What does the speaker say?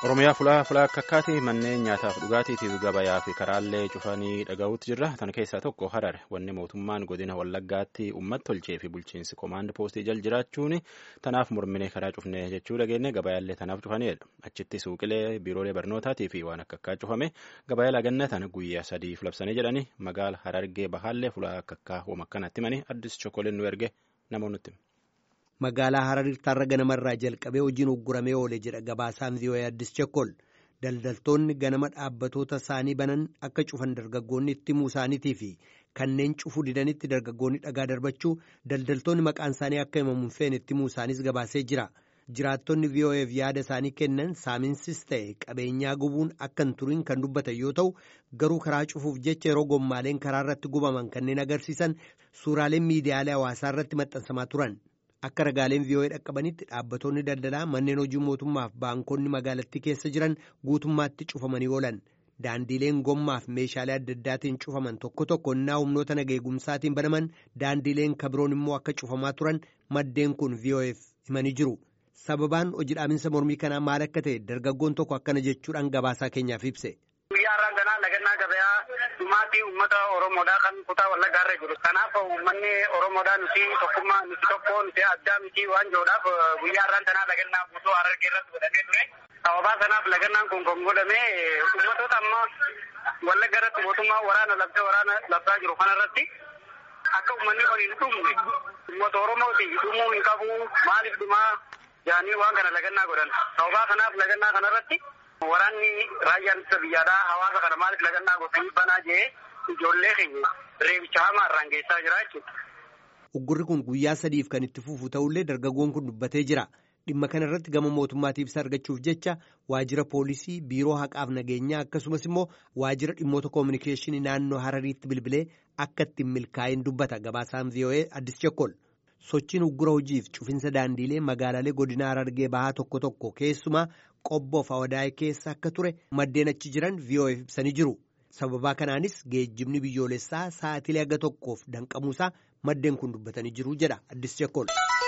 Oromiyaa fulaa fulaa akka akkaati manneen nyaataaf dhugaatiitiif gabayaa fi karaallee cufanii dhaga'uutti jirra. Tan keessaa tokko Harare wanni mootummaan godina Wallaggaatti uummata tolchee fi bulchiinsi koomaand poostii jal jiraachuun tanaaf mormine karaa cufne jechuu dhageenne gabayaallee tanaaf cufanidha. Achitti suuqilee biiroolee barnootaatii fi waan akka akkaa cufame gabayaa lagannatan guyyaa sadiif labsanii jedhani magaala Harargee bahaallee fulaa akka akkaa hooma akkanatti mani addis chokkoleen nu erge namoonni Magaalaa Hararitti har'a ganamarraa jalqabee hojiin ugguramee oole jedha gabaasaan vii'oo'ee addis chekkol daldaltoonni ganama dhaabbatoota isaanii banan akka cufan dargaggoonni itti himuu isaaniitii fi kanneen cufuu didanitti dargaggoonni dhagaa darbachuu daldaltoonni maqaan isaanii akka himamu hin feene itti himuu isaanis gabaasee jira. Jiraattonni vii'oo'eef yaada isaanii kennan saaminsis ta'e qabeenyaa gubuun akka hin turiin kan dubbatan yoo ta'u garuu karaa cufuuf jecha yeroo gommaaleen karaa irratti gubaman kanneen agarsiisan suuraaleen miidiyaalee hawaasaa irratti maxxansamaa turan. Akka ragaaleen vii'oo'ee dhaqqabanitti dhaabbattoonni daldalaa manneen hojii mootummaaf baankonni magaalattii keessa jiran guutummaatti cufamanii oolan. Daandiileen gommaaf meeshaalee adda addaatiin cufaman tokko tokko innaa humnoota nageegumsaatiin banaman daandiileen kabiroon immoo akka cufamaa turan maddeen kun vii'oo'eef himanii jiru. Sababaan hojii dhaabinsa mormii kanaa maal akka ta'e dargaggoon tokko akkana jechuudhaan gabaasaa keenyaaf ibse. Guyyaa har'aan ganaa lagannaa gabayaa dhumaatii uummata Oromoodhaa kan kutaa wallaggaa irra jiru. Kanaaf uummanni Oromoodhaa nuti tokkummaa nuti tokko nuti addaa miti waan jiruudhaaf guyyaa har'aan tanaa lagannaa guutuu Harargee irratti godhamee ture. Sababaa sanaaf lagannaan kun kan godhame uummatoota amma wallagga irratti mootummaa waraana labsee waraana labsaa jiru kanarratti akka uummanni kun hin dhumne uummata Oromooti dhumuu hin qabu maaliif dhumaa jaanii waan kana lagannaa godhan. Sababaa kanaaf lagannaa kanarratti Waraanni raayyaan ittisa biyyaadhaa hawaasa kana maaliif lagannaa gootanii banaa jee ijoollee keenya reebicha hamaa irraan geessaa jira jechuudha. Uggurri kun guyyaa sadiif kan itti fufu ta'ullee dargaggoon kun dubbatee jira. Dhimma kana irratti gama mootummaatiif ibsa argachuuf jecha waajjira poolisii, biiroo haqaaf nageenyaa akkasumas immoo waajjira dhimmoota koominikeeshinii naannoo Harariitti bilbilee akka ittiin milkaa'in dubbata gabaasaan vii'oo'ee addis chekkol. Sochiin uggura hojiif cufinsa daandiilee magaalaalee godina Harargee bahaa tokko tokko keessumaa qobboof hawadaa'ee keessa akka ture maddeen achi jiran vii'oo'eef ibsanii jiru. Sababaa kanaanis geejjibni biyyoolessaa sa'atilee aga tokkoof danqamuusaa maddeen kun dubbatanii jiru jedha addis chekkol.